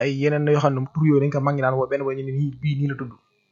ay yeneen yoo xam ne tur yooyu dañ ko mag ñi daan woo benn boo ñu ne nii bii nii la tudd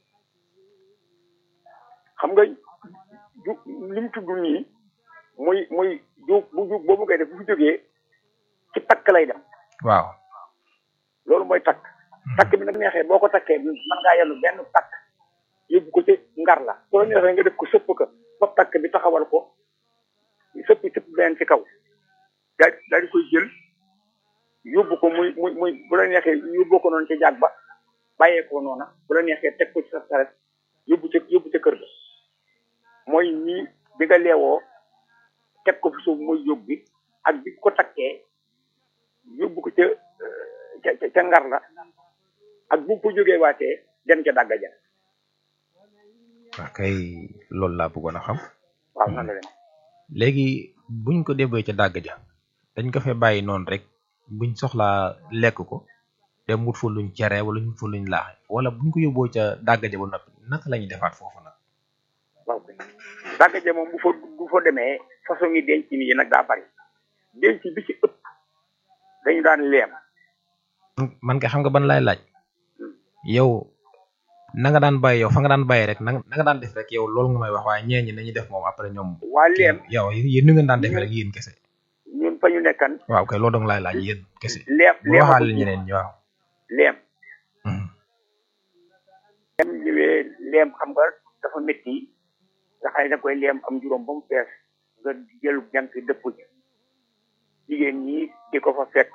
xam nga ju li mu tudd nii muy muy ju bu ju boobu ngay def bu fi jógee ci takk lay dem waaw loolu mooy takk takk bi nag neexee boo ko takkee mën ngaa yellu benn takk yóbbu ko ci ngar la soo neexee nga def ko sëpp ko ba takk bi taxawal ko sëpp sëpp benn ci kaw daal daal di koy jël yóbbu ko muy muy muy bu la neexee yóbbu ko noonu ci jàg ba bàyyee ko noona bu la neexee teg ko ci sa saret yóbbu ca yóbbu ca kër ga mooy nii bi nga leewoo teg ko fi suuf mooy yóbbu bi ak bi ko takkee yóbbu ko ca ca ca ngar la ak bu ko jógee waatee dem ca dàgga ja waaw kay loolu laa bëggoon a xam waaw nan la dem léegi buñ ko débbee ca dàgg ja dañ ko fee bàyyi noonu rek buñ soxlaa lekk ko dem wut fa luñ cere wala ñu fa luñ laaxe wala buñ ko yóbboo ca dàgg ja ba noppi naka la ñuy defaat foofu nag waaw kay dàgga ja moom bu fa bu fa demee façon yi denc yi nag daa bari denc bi ci ëpp dañu daan leem man kay xam nga ban laay laaj yow na nga daan bàyyi yow fa nga daan bàyyi rek na na nga daan def rek yow loolu nga may wax waaye ñee ñi nañuy def moom après ñoom waa leem yow yéen ni ngeen daan defee rek yéen kese ñun fa ñu nekkan waaw kay loolu dong laay laaj yéen kese leem bu leem waxaale ñeneen ñi waaw leem Mhm. leem ñëwee leem xam nga dafa métti nga xam ne da koy leem am juróom ba mu fees nga jël jant dëpp ci jigéen ñi di ko fa fekk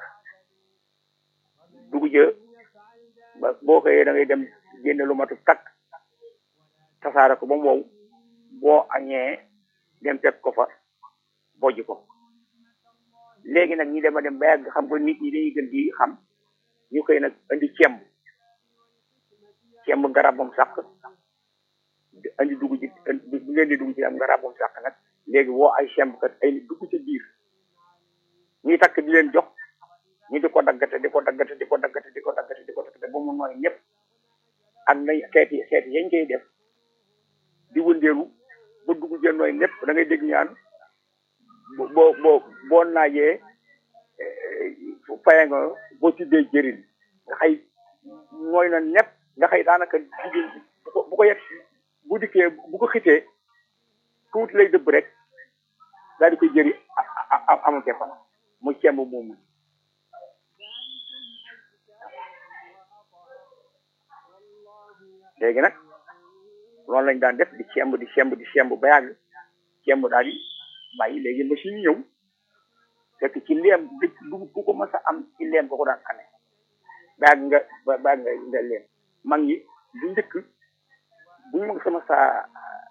dugg jë ba boo xëyee da ngay dem génne lu matu takk tasaare ko ba mu wow boo añee dem fekk ko fa bojj ko léegi nag ñi dem a dem ba yàgg xam nga nit ñi dañuy gën di xam ñu koy nag indi cemb cemb garabam sàq andi dugg ci bu ngeen di dugg ci am garabam sàq nag léegi woo ay cemb kat ay nit dugg ca biir ñuy takk di leen jox ñu di ko daggate di ko daggate di ko daggate di ko daggate di ko daggate ba mu nooy ñëpp ak nañ xeeti xeeti yañ koy def di wëndeelu ba dugg jee nooy ñëpp da ngay dégg ñaan bo boo boo boo naajee faye nga boo tuddee jëriñ nga xëy nooy na ñëpp nga xëy daanaka jigéen bi bu ko bu ko yegg bu dikkee bu ko xitee tuuti lay dëbb rek daal di koy jëri amu ke fa mu cemb moomu léegi nag loolu lañ daan def di cemb di cemb di cemb ba yàgg cemb daal di bàyyi léegi machine ñëw fekk ci leem dëkk dugub ku ko mës a am ci leem ko ko daan amee ba yàgg nga ba ba yàgg nga nga leem mag ñi bu njëkk bu ñu mag sama saa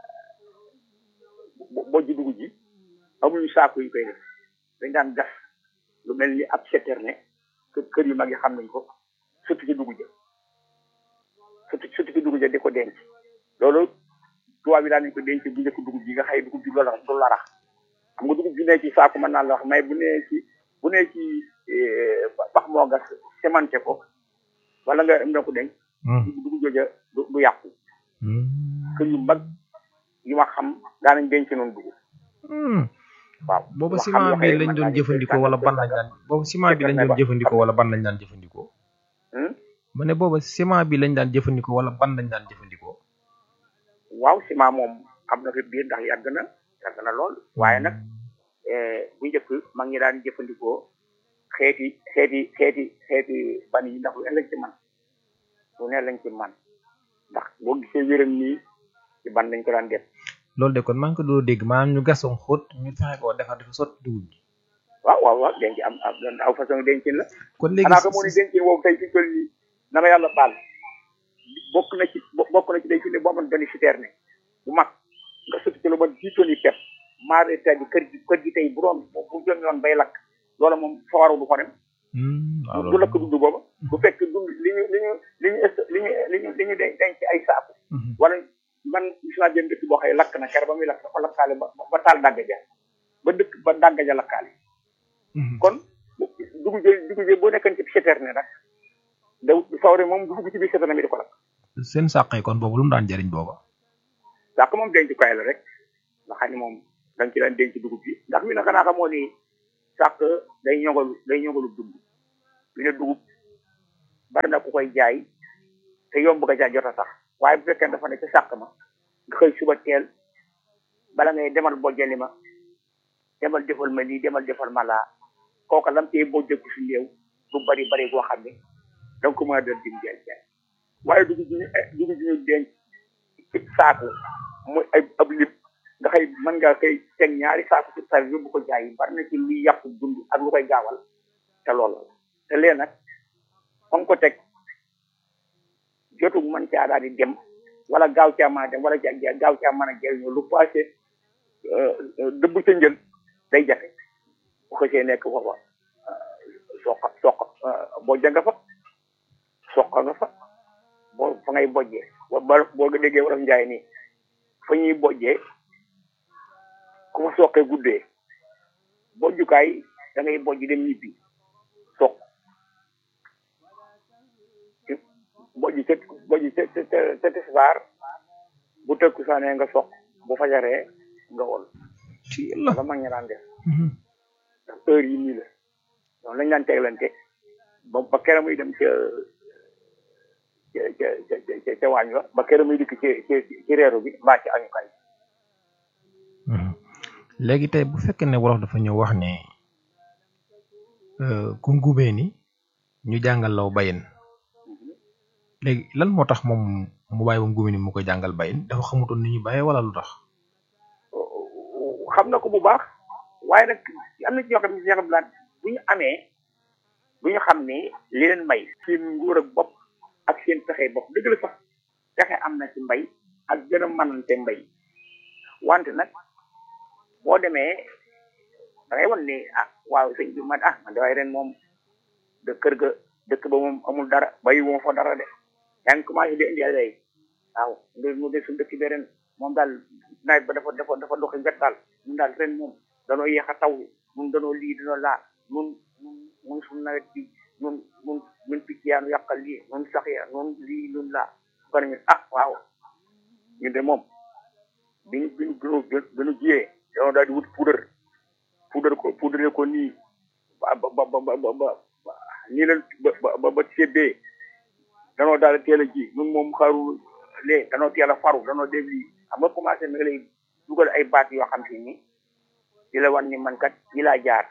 bojj dugub ji amuñu saako yu koy def dañ daan gas lu mel ni ab citerne kër kër yu mag yi xam nañ ko surtout ci dugub ja surtout surtout ci dugub ja di ko denc loolu tubaab yi daan nañ ko denc bu njëkk dugub ji nga xëy dugub ji loolu du larax xam nga dugub ji ne ci saako mën naa la wax mais bu nee ci bu nee ci pax moo gas semante ko wala nga am na ko denc dugub jooja du du yàqu kër yu mag yu ma xam daanañ denc noonu dugub waaw boobu ma xam ciment yoo bi xam ne lañ mën doon naa jëfandikoo wala ban lañ daan boobu ciment bi lañ doon jëfandikoo wala ban lañ daan jëfandikoo Hmm? ma ne boobu ciment bi lañ daan jëfandikoo wala ban lañ daan jëfandikoo waaw ciment moom am na fi biir ndax yàgg na yàgg na lool waaye nag eh, bu njëkk mag ñi daan jëfandikoo xeeti xeeti xeeti xeeti ban yi ndax lu ne lañ ci man lu ne lañ ci man ndax boo gisee wéram nii ci ban lañ ko daan def loolu de kon maa ngi ko doon dégg maanaam ñu gasoon xóot ñu fexe koo defar dafa sotti dugub ji waaw waaw waaw denc am am aw façon dencin la kon léegi xanaa ko moo ni dencin woowu tey fi toll nii na ma yàlla baal bokk na ci bokk na ci day fi ne boo amoon benn citerne bu mag nga sotti ci lu ma dix tonnes yi pepp maare ta di kër gi kër gi tey bu doon bu jëm yoon bay lakk loola moom fawaru du ko dem Hmm, waaw du loolu lakk dund booba bu fekk dund li ñu li ñu li ñu est li ñu li ñu li ñu den- denc ay saaku Mhm. wala man gis naa benn dëkk boo xëy lakk na kere ba muy lakk dafa lakkaale ba ba taal dàgg ja ba dëkk ba dàgg ja lakkaale Mhm. kon dugub ji dugub ji boo nekkoon ci citerne nag da fawre moom du dugg ci biir citerne bi di ko lakk seen sàq yi kon boobu lu mu daan jëriñ booba sàq moom denc koy la rek nga xam ne moom dañ ci daan denc dugub bi ndax mi ne xanaa xamoo ni sàq day ñogalu day ñogalu dund mi ne dugub bari na ku koy jaay te yomb nga jaay jot a sax waaye bu fekkee dafa ne ci sàq ma nga xëy suba teel bala ngay demal bojjali ma demal defal ma lii demal defal ma laa kooka lam tey bojjeku si néew du bari bari goo xam ne danga ko mën a doon dim jaay jaay waaye dugub ji ñu dugub ji ñu denc ci saaku muy ay ab lim nga xëy mën nga koy teg ñaari saaku ci sar yóbbu ko jaay yi bari na ci luy yàqu dund ak lu koy gaawal te loolu la te lee nag fa ko teg jotu mën caa daal di dem wala gaaw caa mën a dem wala ja gaaw caa mën a jëriñoo lu passé dëbb ca njël day jafe bu ko see nekk foofa soq soq boo janga fa soq nga fa boo fa ngay bojjee boo boo nga déggee wala njaay nii fa ñuy bojjee ku fa soqee guddee bojjukaay da ngay bojj dem ñibbi soq bojj ca bojj ca ca ca tisbaar bu tëkku saanee nga soq bu fajaree nga wol la mag ña daan def ndax heure yi nii la donc lañ daan teglante ba ba kera muy dem ca ca ca ca ca waañ wa ba kera muy dikk ci ci ci reeru bi mbaa ci añukaay léegi tey bu fekkee ne wolof dafa ñëw wax ne ku ngubee ni ñu jàngal law bayin léegi lan moo tax moom mu bàyyi ba ngubee ni mu koy jàngal bayin dafa xamutoon ni ñu bàyyee wala lu tax xam na ko bu baax waaye nag am na ci ñoo xam ne ñoo xam bu ñu amee bu ñu xam ne li leen may seen nguur ak bopp ak seen pexe bopp dëgg la sax pexe am na ci mbay ak gën a mënante mbay wante nag boo demee da ngay wan ni ah waaw sëñ bi man ah man de waaye ren moom de kër ga dëkk ba moom amul dara bayi moo fa dara de yaa ngi commencé di indi ay waaw mbir mu de suñu dëkk bi ren moom daal nawet ba dafa dafa dafa doxi wet daal ñun daal ren moom danoo yéex a taw mun danoo lii danoo laa mun mun mun suñu nawet bi mun mun mun picc yaa nu yàqal lii nun sax ya nun lii nun laa ko ne ah waaw ñun de moom biñ biñ gënu gënu jiyee danoo daal di wut poudre poudre ko poudre ko nii ba ba ba ba ba nii la ba ba ba seddee danoo daal di teel a ji nun moom xaru lee danoo teel a faru danoo def lii xam nga commencé mi nga lay dugal ay baat yoo xam si ni di la wan ni man kat yi laa jaar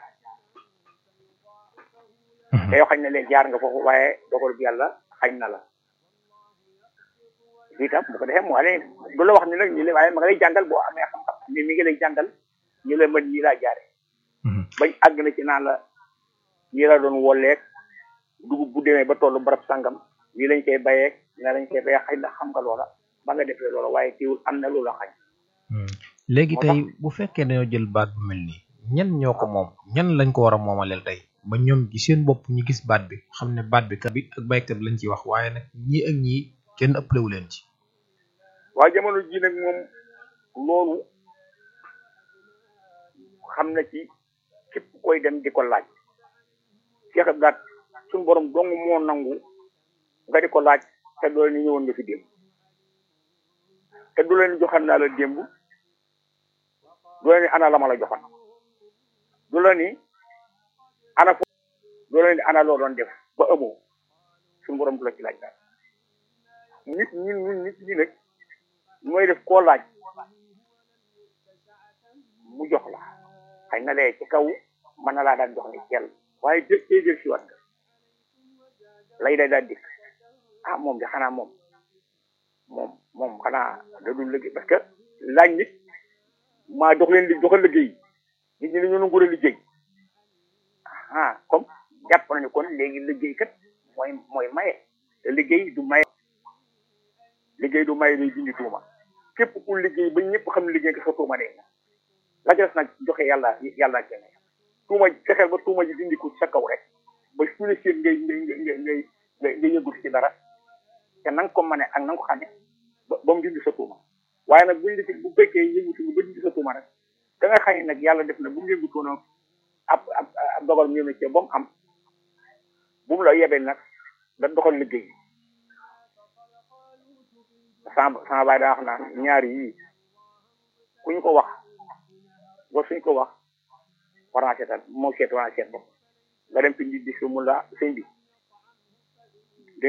te yoo xañ na leen jaar nga foofu waaye dogal bi yàlla xañ na la lii tam bu ko defee moo ne du la wax ni nag ñi la waaye ma nga lay jàngal boo amee xam-xam ni mi ngi lay jàngal ñi la mën ñi laa jaare bañ àgg na ci naan la ñi la doon wolleeg dugub bu demee ba tollu barab sangam ñii lañ koy bayeeg ñii lañ koy bayee xëy na xam nga loola ba nga defee loola waaye teewul am na loola xañ léegi tey bu fekkee dañoo jël baat bu mel nii ñan ñoo ko moom ñan lañ ko war a moomaleel tey ba ñoom ci seen bopp ñu gis baat bi xam ne baat bi kat bi ak baykat bi lañ ciy wax waaye nag ñii ak ñii kenn ëppalewu leen ci waaye jamono ji nag moom loolu xam na ci képp koy dem di ko laaj Cheikh Abdou suñu borom dong moo nangu nga di ko laaj te doo leen ñëwoon nga fi démb te du leen joxan naa la démb du la ni ana la ma la joxoon du la ni ana fo du la ni ana loo doon def ba amoo suñu borom du la ci laaj daal nit ñi ñun nit ñi nag mooy def koo laaj mu jox la xëy na lee ci kaw mën na laa daan jox ni teel waaye jë tey jël si wat lay day daal dikk ah moom de xanaa moom moom moom xanaa da dul liggéey parce que laaj nit maa dox leen li doxal liggéey nit ñi dañoo nangu liggéey ah comme jàpp nañu kon léegi liggéey kat mooy mooy maye te liggéey du maye liggéey du maye day dindi tuuma képp ku liggéey ba ñëpp xam liggéey nga sa tuuma dee la ca des nag joxe yàlla yàlla kenn tuuma fexeel ba tuuma ji dindi ko sa kaw rek ba su ne seen ngay ngay ngay ngay ngay ngay yëngu ci dara te na nga ko mane ak na nga ko xamee ba ba mu dindi sa tuuma waaye nag buñ di bu fekkee yëngutu ba dindi sa tuuma rek da nga xam ne nag yàlla def na bu mu yëngutoon ab ab ab dogal ñëw na ci ba mu am bu mu la yebee nag da doxal liggéey sama sama baay daa wax naan ñaari yii ku ñu ko wax ba suñ ko wax war naa seetal moo seet war naa seet bopp nga dem fi di di su mu la sëñ bi